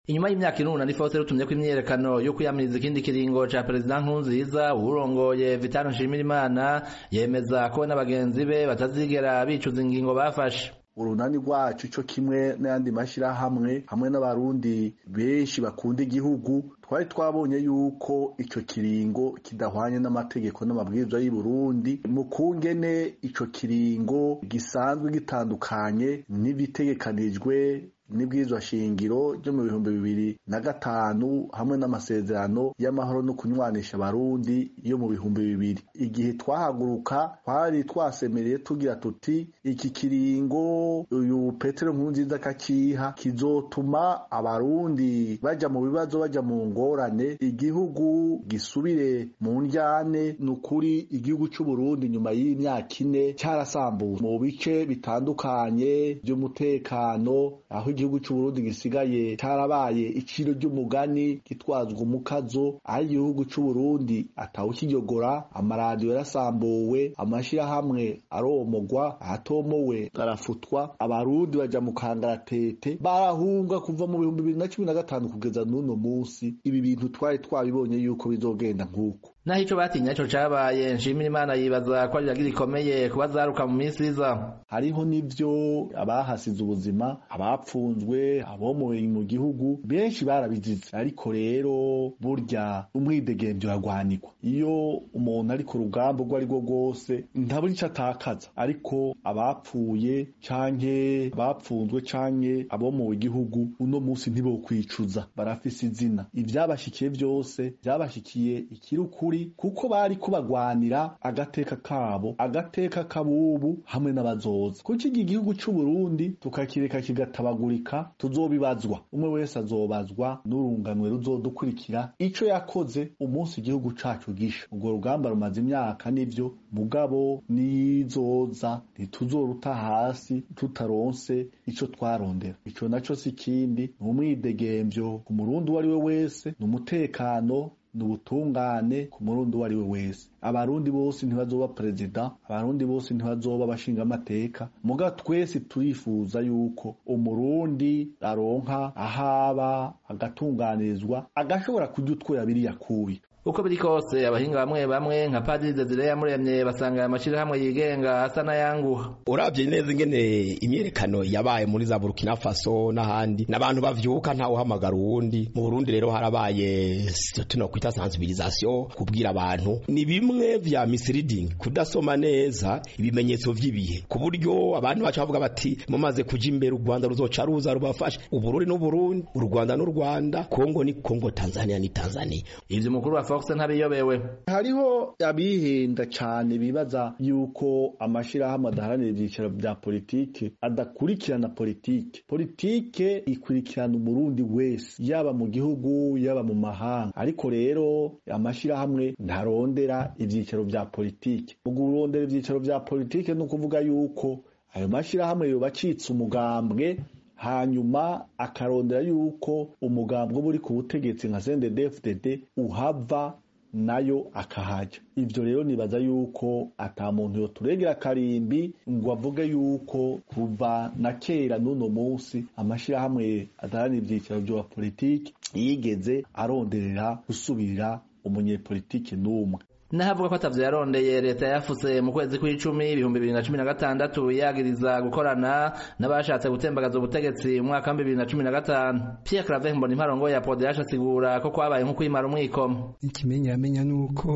inyuma y'imyaka iruna ni fose rutumye ko imyiyerekano yo kwiyamiriza ikindi kiringo ca perezida nkurunziza uwurongoye vitano nshimirimana yemeza ko we n'abagenzi be batazigera bicuza ingingo bafashe urunani rwacu cyo kimwe n'ayandi mashyirahamwe hamwe n'abarundi benshi bakunda igihugu twari twabonye yuko ico kiringo kidahwanye n'amategeko n'amabwiriza y'u Burundi mu kungene ico kiringo gisanzwe gitandukanye n'ibitegekanijwe n'ibwirizwa shingiro ryo mu bihumbi bibiri na gatanu hamwe n'amasezerano y'amahoro no kunywanisha abarundi yo mu bihumbi bibiri igihe twahaguruka twari twasemereye tugira tuti iki kiringo uyu petero nkurunziza akakiha kizotuma abarundi baja mu bibazo baja mu ngorane igihugu gisubire mu njyane ni ukuri igihugu c'uburundi nyuma y'imyaka ine carasambutse mu bice bitandukanye vy'umutekano aho igihugu c'uburundi gisigaye carabaye iciro ry'umugani gitwazwa umukazo aho igihugu c'uburundi atawukiyogora amaradiyo yarasambuwe amashirahamwe aromogwa ahatomowe arafutwa abarundi baja mu kangaratete barahunga kuva mu bihumbi bibiri na cumi na gatanu kugeza n'uno musi ibi bintu twari twabibonye yuko bizogenda nk'uko naho ico batinya ico cabaye nshimira imana yibaza ko ari rikomeye kuba zaruka mu minsi iza hariho n'ivyo abahasize ubuzima abapfunzwe abomoye mu gihugu benshi barabizize ariko rero burya umwidegemvyo uragwanikwa iyo umuntu ari ku rugamba urwo ari rwo rwose ntabura ico atakaza ariko abapfuye canke abapfunzwe canke abomowe igihugu uno musi ntibokwicuza barafise izina ivyabashikiye vyose vyabashikiye ikiri ukuri kuko bari kubagwanira agateka kabo agateka kabubu hamwe n'abazoza kuko iki gihugu c'uburundi tukakireka kigatabagurika tuzobibazwa umwe wese azobazwa n'urunganwe ruzodukurikira ico yakoze umunsi igihugu cacu gisha urwo rugamba rumaze imyaka nivyo mugabo nizoza ntituzoruta hasi tutaronse ico twarondera ico naco si kindi ni umwidegemvyo ku murundi uwo ari we wese ni umutekano ni ubutungane ku murundi uwo ari we wese abarundi bose ntibazoba perezida abarundi bose ntibazoba abashingamateka muga twese turifuza yuko umurundi aronka ahaba agatunganirizwa agashobora kurya utwoya biriya kubi uko biri kose abahinga bamwe bamwe nka padiri desire yamuremye basanga aya mashirahamwe yigenga asa n'ayanguha uravye neza ingene imyerekano yabaye muri za burkina faso n'ahandi n'abantu bavyuka ntawe uhamagara uwundi mu burundi rero harabaye tuno kwita sensibilisation kubwira abantu ni bimwe vya misleading kudasoma neza ibimenyetso vy'ibihe ku buryo abantu baca bavuga bati mumaze kuja imbere u rwanda ruzoca ruza rubafasha uburundi n'uburundi u rwanda n'u rwanda kongo ni kongo tanzania ni tanzania ivyo umukuru wa fox ntabiyobewe hariho abihenda cane bibaza yuko amashirahamwe adaharanira ivyicaro vya politike adakurikirana politike politike ikurikirana umurundi wese yaba mu gihugu yaba mu mahanga ariko rero amashirahamwe ntarondera ivyicaro vya politike mu kurondera ivyicaro vya politike ni ukuvuga yuko ayo mashirahamwe yoba acitse umugambwe hanyuma akarondera yuko umugambwe uba uri ku butegetsi nka CNDD-FDD uhava nayo akahaja ivyo rero nibaza yuko ata muntu yoturegera karimbi ngo avuge yuko kuva na kera n'uno munsi amashirahamwe adaharanira ivyicaro vya politiki yigeze aronderera gusubirira umunyepolitiki n'umwe nahavuga ko atavyo yarondeye leta yafuse mu kwezi kw'icumi ibihumbi bibiri na cumi na gatandatu yagiriza gukorana n'abashatse gutembagaza ubutegetsi mu mwaka wa bibiri na cumi na gatanu pierre claver mbona imparongo ya podeyasha asigura ko kwabaye nko kwimara umwikomo ikimenyamenya nuko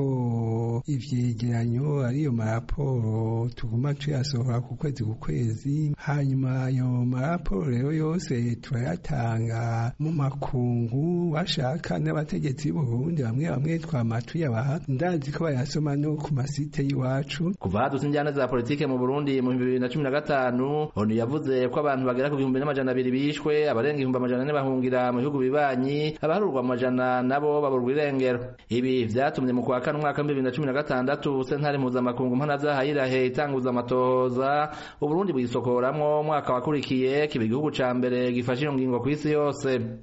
ivyegeranyo ariyo maraporo tuguma tuyasohora ku kwezi ku kwezi hanyuma ayo maraporo rero yose turayatanga mu makungu bashaka n'abategetsi b'uburundi bamwe bamwe twama tuyabaha ndazi ko bayasoma no ku masite y'iwacu kuva hadutse injyana za politike mu burundi mu bibiri na cumi na gatanu onu yavuze ko abantu bagera ku bihumbi n'amajana abiri bishwe abarenga ibihumbi amajana ane bahungira mu bihugu bibanyi abaharurwa amajana nabo baburwa irengero ibi vyatumye mu kwa kane umwaka w'ibibiri na cumi na gatandatu sentare mpuzamakungu mpanavyaha yirahe itanguza amatohoza uburundi bwisokoramwo umwaka wakurikiye kiba igihugu ca mbere gifashe iyo ngingo kw'isi yose